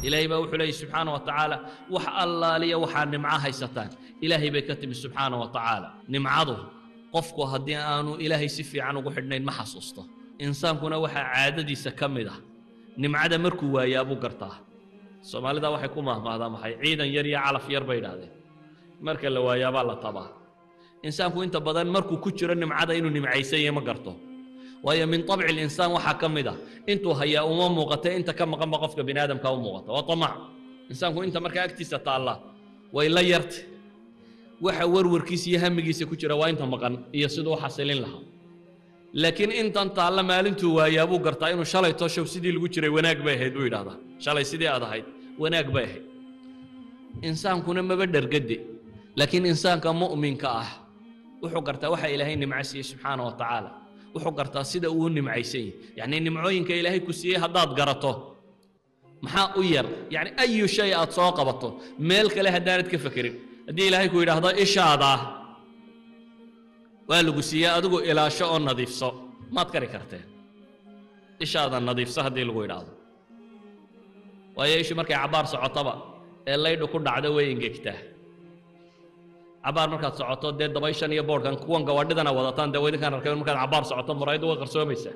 ilaahay baa wuxuu leeyay subxaana wa tacaala wax allaaliya waxaa nimco haysataan ilaahay bay ka timi subxaana wa tacaala nimcadu qofku haddii aanu ilaahay si fiican ugu xidhnayn ma xasuusto insaankuna waxaa caadadiisa ka mid ah nimcada markuu waayaa buu gartaa soomaalida waxay ku mahmaahdaa maxay ciidan yar iyo calaf yar bay idhaahdeen marka la waayaabaa la tabaa insaanku inta badan markuu ku jiro nimcada inuu nimcaysan yahay ma garto waayo min طabci linsaan waxaa ka mid a intuu hayaa uma muuqata inta ka maqanba qofka bini aadamka u muuqata waa طamac insaanku inta markaa agtiisa taalla way la yarta waxa warwarkiisa iyo hamigiisa ku jira waa inta maqan iyo siduu u xasilin lahaa laakiin intan taalla maalintuu waayaa buu gartaa inuu shalay toshow sidii lagu jiray wanaag bay ahayd buu yidhahdaa shalay sidii aad ahayd wanaag bay ahayd insaankuna maba dhergade laakiin insaanka mu'minka ah wuxuu gartaa waxa ilaahay nimco siiyey subxaana wa tacaala wuxuu gartaa sida uu nimcaysan yahy yacnii nimcooyinka ilaahay ku siiyey haddaad garato maxaa u yar yacni ayu shay aad soo qabato meel kale haddaanad ka fekerin haddii ilaahay ku yidhaahdo ishaadaa waa lagu siiyey adigu ilaasho oo nadiifso maad kari karteen ishaada nadiifso haddii lagu yidhaahdo waayo ishu markay cabbaar socotaba ee laydhu ku dhacdo way engegtaa cabbaar markaad socoto dee dabayshan iyo boodhkan kuwan gawadhidana wadataan dee waydinkaan arkay markaad cabbaar socoto muraayaddu way qarsoomaysaa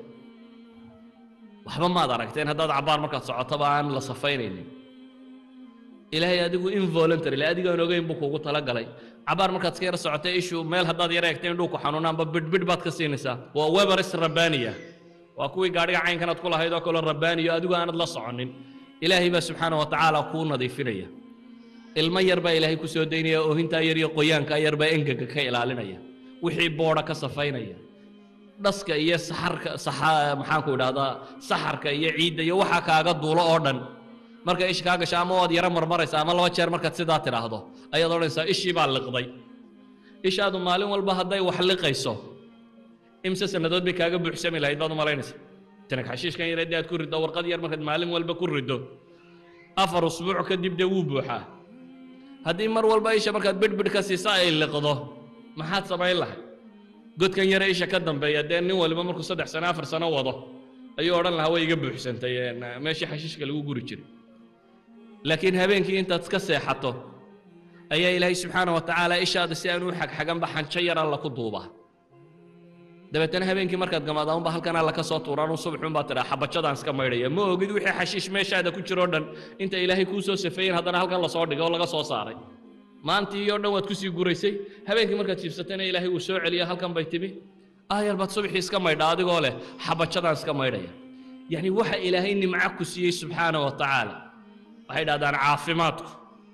waxba maad aragteen haddaad cabbaar markaad socotoba aan la safaynaynin ilaahay adigu involuntary adigaan ogeyn buu kuugu talagalay cabaar markaad iska yar socotay ishu meel haddaad yar eegtay indhuu ku xanuunaanba bidhbidh baad ka siinaysaa waa weberis rabbaaniya waa kuwii gaadhiga caynkanaad ku lahayd oo kaloo rabbaaniyo adigu aanad la soconin ilaahay baa subxaana wa tacaala kuu nadiifinaya ilmo yar baa ilaahay ku soo daynaya oohintaa yar iyo qoyaankaa yar baa engega ka ilaalinaya wixii boodha ka safaynaya dhaska iyo saxarka saxa maxaanku idhahdaa saxarka iyo ciidda iyo waxaa kaaga duulo oo dhan marka ish kaa gasho ama waad yaro marmaraysa ama laba jeer markaad sidaa tidhaahdo ayaad odhanaysaa ishii baa liqday ishaadu maalin walba hadday wax liqayso imse sannadood bay kaaga buuxsami lahayd baad u malaynaysa tanag xashiishkan yar haddii aad ku riddo warqad yar markaad maalin walba ku riddo afar usbuuc kadib dee wuu buuxaa haddii mar walba isha markaad bidhbidh ka siisa ay liqdo maxaad samayn lahay godkan yare isha ka dambeeya dee nin waliba markuu saddex sano afar sano wado ayuu odhan lahaa way iga buuxsantay meeshii xashiishka lagu guri jiray laakiin habeenkii intaad iska seexato ayaa ilaahay subxaana wa tacaala ishaada si aan u xagxaganba xanjo yar alla ku duubaa dabeetana habeenkii markaad gamaadaanba halkan alla ka soo tuuraan u subaxuunbaa tidhaa xabajadaan iska maydhaya ma ogid wixii xashiish meeshaada ku jiroo dhan inta ilaahay kuu soo safeeyen haddana halkan lasoo dhigay oo laga soo saaray maantii oo dhan waad kusii guraysay habeenkii markaad jiibsatayna ilaahay uu soo celiya halkan bay timi aayar baad subaxii iska maydha adigoo leh xabajadaan iska maydhaya yacni waxa ilaahay nimco ku siiyey subxaana wa tacaala waxay idhahdaan caafimaadku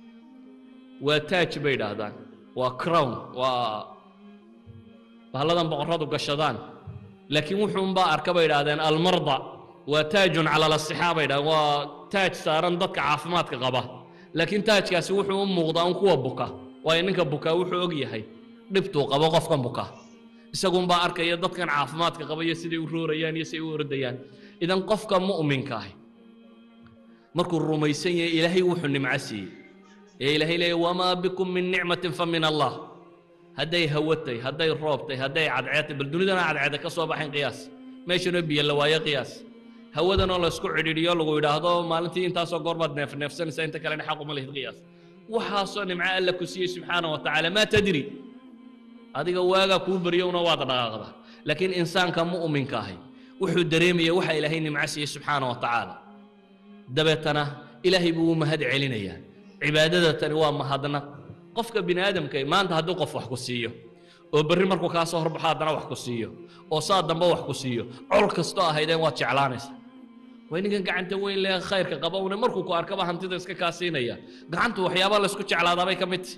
waa taaj bay idhaahdaan waa crown waa bahalladan boqorradu gashadaan laakiin wuxuunbaa arka bay idhahdeen almarda waa taajun cala lasixaa bay idhahdeen waa taaj saaran dadka caafimaadka qaba laakiin taajkaasi wuxuu u muuqdaa un kuwa buka waayo ninka bukaa wuxuu og yahay dhibtuu qabo qofkan buka isagunbaa arkaya dadkan caafimaadka qaba iyo siday u roorayaan iyo siday u ordayaan idan qofka mu'minka ahi markuu rumaysan yahay ilaahay wuxuu nimco siiyey ee ilaahay leeya wamaa bikum min nicmatin fa min allah hadday hawatay hadday roobtay hadday cadceedtay bal dunidana cadceeda ka soo baxayn qiyaas meeshanoo biyo la waayo qiyaas hawadanoo laysku cidhiidhiyo lagu yidhaahdo maalintii intaasoo goor baad neefneefsanaysaa inta kalena xaq uma lihid qiyaas waxaasoo nimco alla ku siiyey subxaana wa tacaala maa tadri adiga waagaa kuu baryowna waad dhaqaaqda laakiin insaanka mu'minka ahi wuxuu dareemaya waxa ilaahay nimco siiyey subxaana wa tacaala dabeetana ilaahay buu u mahad celinayaa cibaadada tani waa mahadnaq qofka bini aadamka maanta hadduu qof wax ku siiyo oo berri markuu kaa soo horbaxo haddana wax ku siiyo oo saa dambe wax ku siiyo col kastoo ahaydeen waad jeclaanaysaa way ninkan gacanta weyn lee khayrka qaba une markuu ku arkaba hantida iska kaa siinaya gacantu waxyaabaa laysku jeclaadaabay ka mid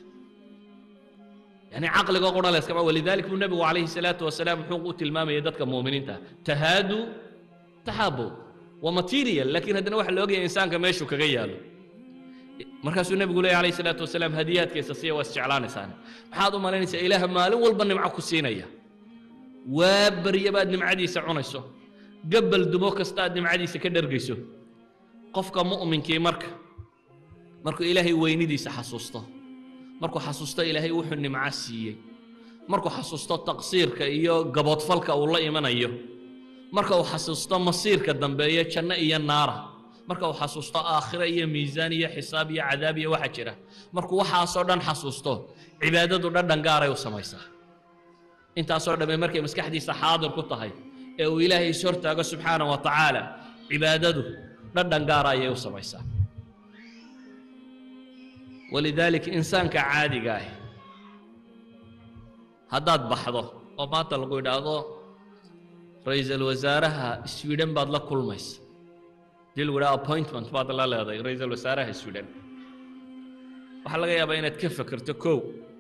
yani caqliga qura layskama walidalik buu nebigu calayhi salaatu wasalaam muxuu u tilmaamayay dadka muuminiinta tahaadu taxaabu waa material laakiin haddana waxa la ogaya insaanka meeshuu kaga yaalo markaasuu nebigu leeyahy alayhi salaatu wasalaam hadiyaadkiisa siya waa isjeclaanaysaan maxaad u malaynaysaa ilaaha maalin walba nimco ku siinaya waa barya baad nimcadiisa cunayso gabbal dumo kasta aad nimcadiisa ka dhergayso qofka mu'minkii marka markuu ilaahay weynidiisa xasuusto markuu xasuusto ilaahay wuxuu nimco siiyey markuu xasuusto taqsiirka iyo gaboodfalka uu la imanayo marka uu xasuusto masiirka dambeeye janno iyo naara marka uu xasuusto aakhiro iyo miisaan iyo xisaab iyo cadaab iyo waxa jira markuu waxaasoo dhan xasuusto cibaadadu dhadhan gaaray u samaysaa intaasoo dhamme markay maskaxdiisa xaadir ku tahay ee uu ilaahay is hortaago subxaana wa tacaala cibaadadu dhadhan gaara ayay u samaysaa walidaalika insaanka caadiga ah haddaad baxdo oo maanta lagu idhaahdo ra-iisul wasaaraha sweden baad la kulmaysa dii lagu idhaha appointment baad la leeday ra-iisul wasaaraha sweden waxaa laga yaabaa inaad ka fekerto kow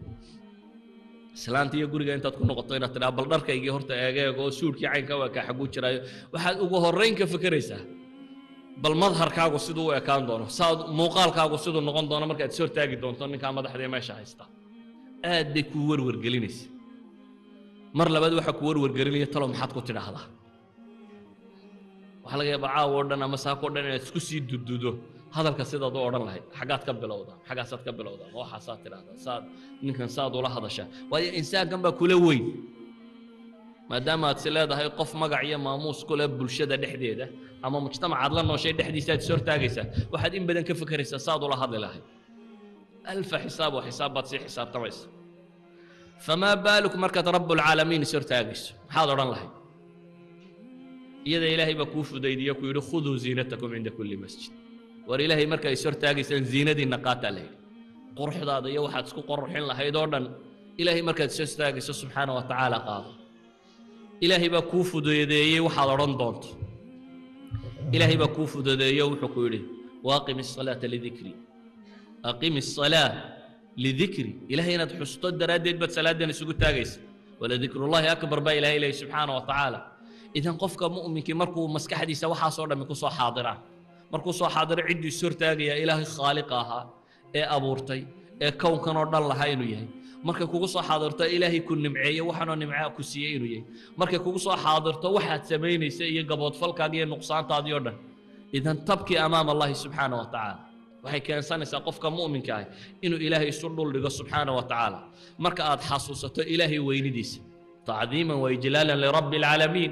islaanta iyo guriga intaad ku noqoto inaad tidhaha bal dharkaygii horta eegeeg oo suudhkii caynka waa kaa xaguu jiraayo waxaad ugu horrayn ka fekeraysaa bal madharkaagu siduu u ekaan doono saad muuqaalkaagu siduu noqon doono markaad is hortaagi doonto ninkaa madaxdii meesha haysta aad bay kuu warwargelinaysa mar labaad waxaa ku warwargelinaya talo maxaad ku tidhaahdaa waxaa laga yaabaa caawa o dhan ama saako o dhan inaad isku sii dududo hadalka sidaad u odhan lahayd xaggaad ka bilowdaa xaggaasaad ka bilowdaa ma waxaasaad tidhahdaa saad ninkan saad ula hadashaa waayo insaankan baa kula weyn maadaama aad si leedahay qof magac iyo maamuus ku leh bulshada dhexdeeda ama mujtamacaad la nooshay dhexdiisa aad is hortaagaysaa waxaad in badan ka fekeraysaa saad ula hadli lahayd alfa xisaab oo xisaab baad sii xisaabtamaysa famaa baaluk markaad rabbulcaalamiin is hortaagayso maxaad odhan lahayd iyada ilaahay baa kuu fudaydiyo ku yidhi khuduu ziinatakum cinda kulli masjid war ilaahay markaa is hortaagaysaan ziinadiinna qaataa la yidhi quruxdaada iyo waxaad isku qorruxin lahayd oo dhan ilaahay markaad is hortaagayso subxaana wa tacaala qaado ilaahay baa kuu fududeeyey waxaad odhan doonto ilaahay baa kuu fududeeyo wuxuu ku yidhi waaqim الصalaata lidikri aqim الصalaa lidikri ilahay inaad xusto daraaddeed baad salaadan isugu taagaysa waladikrullahi akbar baa ilahay leeyahy subxaana wa tacaala idan qofka mu'minkii markuu maskaxdiisa waxaasoo dhammi ku soo xaadiraan markuu soo xaadiro cidduu is hortaagaya ilaahay khaaliqa ahaa ee abuurtay ee kownkan oo dhan lahaa inuu yahay markay kugu soo xaadirto ilaahay ku nimceeye waxaanoo nimcaa ku siiyey inuu yahay markay kugu soo xaadirto waxaad samaynaysa iyo gaboodfalkaaga iyo nuqsaantaadii o dhan idan tabkii amaama allahi subxaana wa tacaala waxay keensanaysaa qofka mu'minka ah inuu ilaahay isu dhul dhigo subxaana wa tacaala marka aad xasuusato ilaahay weynidiisa tacdiiman wa ijlaalan lirabbi alcaalamiin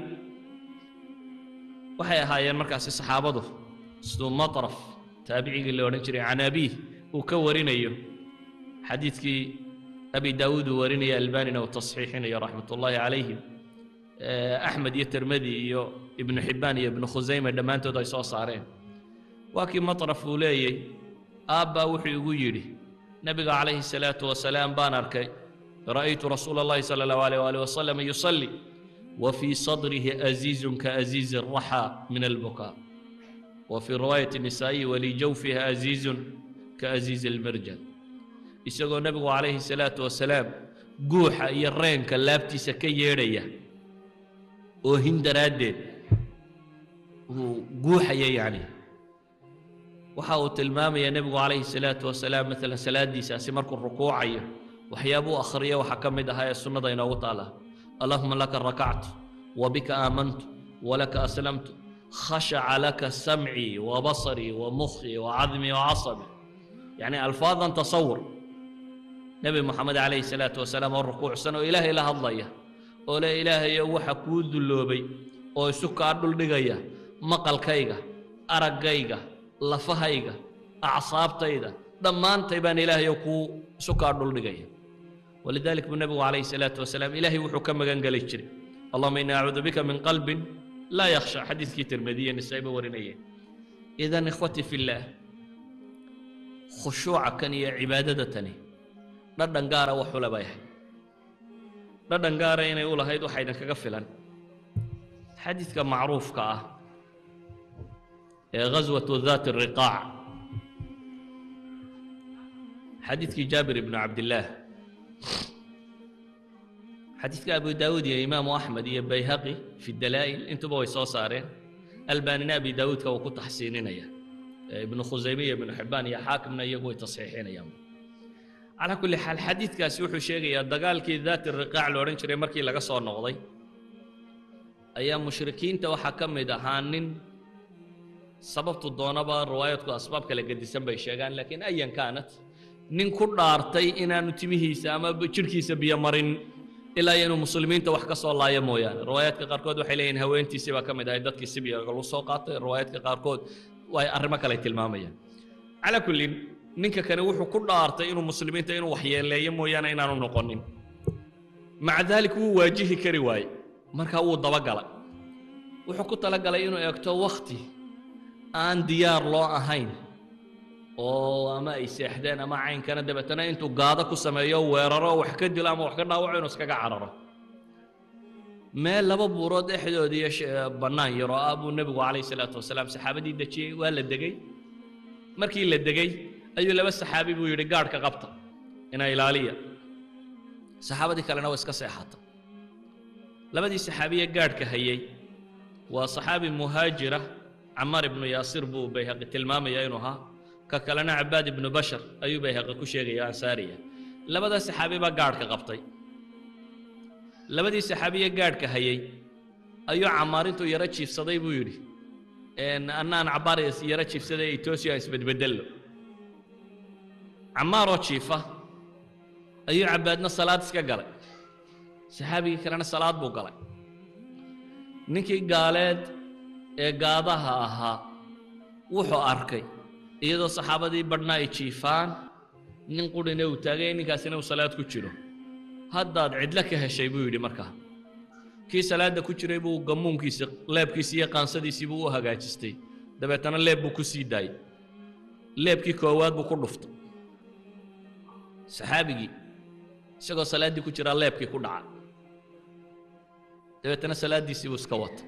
waxay ahaayeen markaasi saxaabadu siduu matraf taabicigii la odhan jiray can abiih uu ka warinayo xadiidkii abi daawuud uu warinaya albanina uu tasxiixinayo raxmat ullaahi calayhim axmed iyo termedi iyo ibnu xibbaan iyo ibnu khusayme dhammaantood ay soo saareen waa kii matraf uu leeyey aabbaa wuxuu igu yidhi nebiga calayhi salaatu wasalaam baan arkay ra'aytu rasuula allahi sala allahu alayh waali wasalam yusalli وفي صدره أزيز كأزيز الرحى من البكاء وفي رواية النسائي ولجوفها أزيز كأزيز المرجل isagoo nebigu calayhi salaatu wasalaam guuxa iyo reenka laabtiisa ka yeedhaya oohin daraaddeed uu guuxaya yacni waxa uu tilmaamaya nebigu calayhi salaatu wasalaam maalan salaaddiisaasi markuu rukuucayo waxyaabuu akhriyo waxaa ka mid ahaa ee sunnada inoogu taala allahuma laka rakactu wabika aamantu walaka aslamtu khashaca laka samcii wabasarii wamukhii wacadmii wacasabii yacni alfaadan tasawur nebi moxamed calayhi salaatu wasalaam oo rukuucsan oo ilaahay la hadlaya oo le ilaahayo waxa kuu dulloobay oo isu kaa dhuldhigaya maqalkayga araggayga lafahayga acsaabtayda dhammaantay baan ilaahayo kuu isu kaa dhuldhigaya walidalik buu nebigu calayhi salaatu wasalaam ilaahay wuxuu ka magan geli jiray allahuma ini acuudu bika min qalbin laa yakhsha xadiiskii tirmidiya nisaa'iba warinayeen idan ikhwati fillaah khushuuca kan iyo cibaadada tani dhadhan gaara waxule bay ahayd dhadhan gaara inay u lahayd waxaa idinkaga filan xadiidka macruufka ah ee ghaswatu daati riqaac xadiidkii jaabir ibnu cabdillaah xadiidka abu daawuud iyo imaamu axmed iyo bayhaqi fi dalaa'il intuba way soo saareen albanina abi daawuudka wuu ku taxsiininaya ibnu khusayme iyo ibnu xibbaan iyo xaakimna iyagu way tasxiixinayaan calaa kulli xaal xadiidkaasi wuxuu sheegayaa dagaalkii daati riqaac la odhan jiray markii laga soo noqday ayaa mushrikiinta waxaa ka mid ahaa nin sababtu doonaba riwaayadku asbaab kala gedisan bay sheegaan laakiin ayan kaanat nin ku dhaartay inaanu timihiisa ama jidhkiisa biyo marin ilaa inuu muslimiinta wax ka soo laayo mooyaane riwaayaadka qaarkood waxay leeyihin haweentiisii baa ka mid ahay dadkii sibiga lagu soo qaatay riwaayaadka qaarkood way arrimo kale tilmaamayaan calaa kullin ninka kane wuxuu ku dhaartay inuu muslimiinta inuu waxyeeleeyo mooyaane inaanu noqonin maca daalik wuu waajihi kari waaye markaa wuu dabagalay wuxuu ku talagalay inuu eegto wakhti aan diyaar loo ahayn oo ama ay seexdeen ama caynkana dabeetana intuu gaado ku sameeyo weeraro wax ka dilo ama wax ka dhaawaco inuu iskaga cararo meel laba buurood dhexdooda iyo bannaan yaroo ah buu nebigu calayhi salaatu wasalaam saxaabadii dejiyey waa la degey markii la degey ayuu laba saxaabi buu yidhi gaadhka qabta ina ilaaliya saxaabadii kalena waa iska seexata labadii saxaabiye gaadhka hayey waa saxaabi muhaajira camaar ibnu yaasir buu bayhaqi tilmaamaya inuu ahaa ka kalena cabaad ibnu bashar ayuu bayhaqi ku sheegaya ansaariya labada saxaabi baa gaadhka qabtay labadii saxaabiye gaadhka hayey ayuu camaar intuu yaro jiifsaday buu yidhi annaan cabaar yaro jiifsaday etoosia isbedbedello camaaroo jiifa ayuu cabaadna salaad iska galay saxaabigii kalena salaad buu galay ninkii gaaleed ee gaadaha ahaa wuxuu arkay iyadoo saxaabadii badhna ay jiifaan nin qurhina uu taagay ninkaasina uu salaad ku jiro haddaad cidlo ka heshay buu yidhi markaa kii salaadda ku jiray buu gammuunkiisa leebkiisi iyo qaansadiisii buu u hagaajistay dabeetana leeb buu ku sii daayey leebkii koowaad buu ku dhuftay saxaabigii isagoo salaaddii ku jiraa leebkii ku dhaca dabeetana salaaddiisii buu iska wata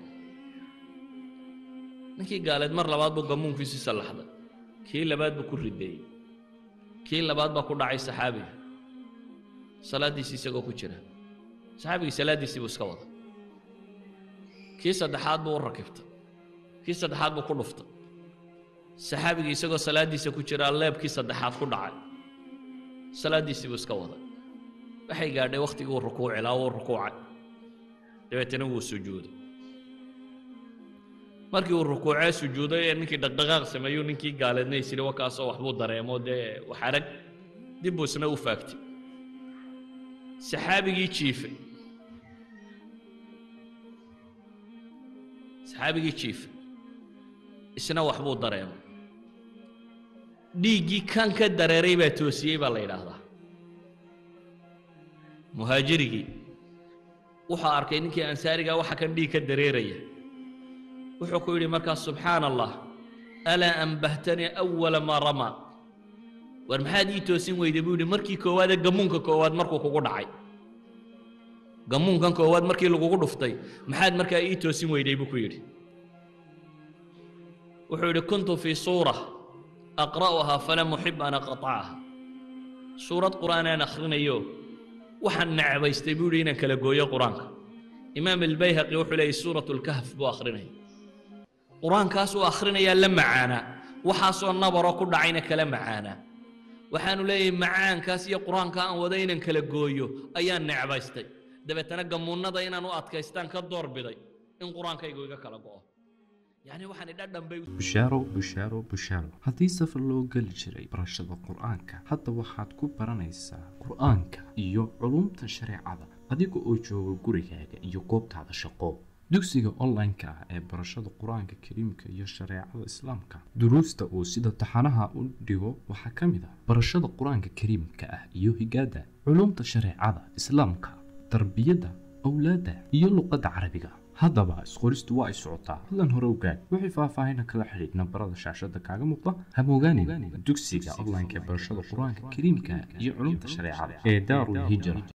ninkii gaaleed mar labaad buu gammuunkiisii sallaxday kii labaad buu ku rideeyey kii labaad baa ku dhacay saxaabiga salaaddiisii isagoo ku jira saxaabigii salaaddiisii buu iska wada kii saddexaad buu u rakibtay kii saddexaad buu ku dhuftay saxaabigii isagoo salaaddiisa ku jiraa leebkii saddexaad ku dhacay salaaddiisii buu iska waday waxay gaadhay wakhtigii uu rukuuci lahaa wuu rukuucay dabeetana wuu sujuuday markii uu rukuucee sujuuday ee ninkii dhaqdhaqaaq sameeyuu ninkii gaaleedna isiri wakaasoo waxbuu dareemo dee wax arag dib buu isna u faagtay saxaabigii jiifay saxaabigii jiifay isna waxbuu dareemay dhiiggii kan ka dareeray baa toosiyey baa la yidhaahdaa muhaajirigii wuxuu arkay ninkii ansaarigaa waxa kan dhiig ka dareeraya wuxuu ku yidhi markaas subxaana allah alaa ambahtanii awala maa ramaa war maxaad ii toosin weyday buu yidhi markii koowaadee gammuunka koowaad markuu kugu dhacay gammuunkan koowaad markii lagugu dhuftay maxaad markaa ii toosin weyday buu ku yidhi wuxuu yidhi kuntu fii suura aqra'uhaa falam uxib an aqطacaha suurad qur'aanaan akhrinayo waxaan necbaystay buu yidhi inaan kala gooyo qur-aanka imaam albayhaqi wuxuu leeyay suurat lkahf buu akhrinaya qur-aankaas uu akhrinayaa la macaanaa waxaasoo nabaroo ku dhacayna kala macaanaa waxaanu leeyahay macaankaas iyo qur-aanka aan wada inaan kala gooyo ayaan necbaystay dabeetana gamuunnada inaan u adkaystaan ka doorbiday in qur-aankaygu iga kala go'o yacni waxaan idhadhan bay bushaaro bushaaro bushaaro haddii safar loo geli jiray barashada qur-aanka hadda waxaad ku baranaysaa qur-aanka iyo culumta shareecada adiga oo jooga gurigaaga iyo goobtaada shaqo dugsiga online-ka ah ee barashada qur-aanka kariimka iyo shareecada islaamka duruusta uu sida taxanaha u dhigo waxaa ka mid ah barashada qur-aanka kariimka ah iyo higaada culumta shareecada islaamka tarbiyadda awlaadda iyo luqadda carabiga haddaba isqoristu waa ay socotaa fadlan hore ogaad wixii faahfaahina kala xidhiidh nambarada shaashada kaaga muuqda hamogaanin dugsiga online-ka ee barashada qur-aanka kariimka iyo culumta shareecada ee daarul hijra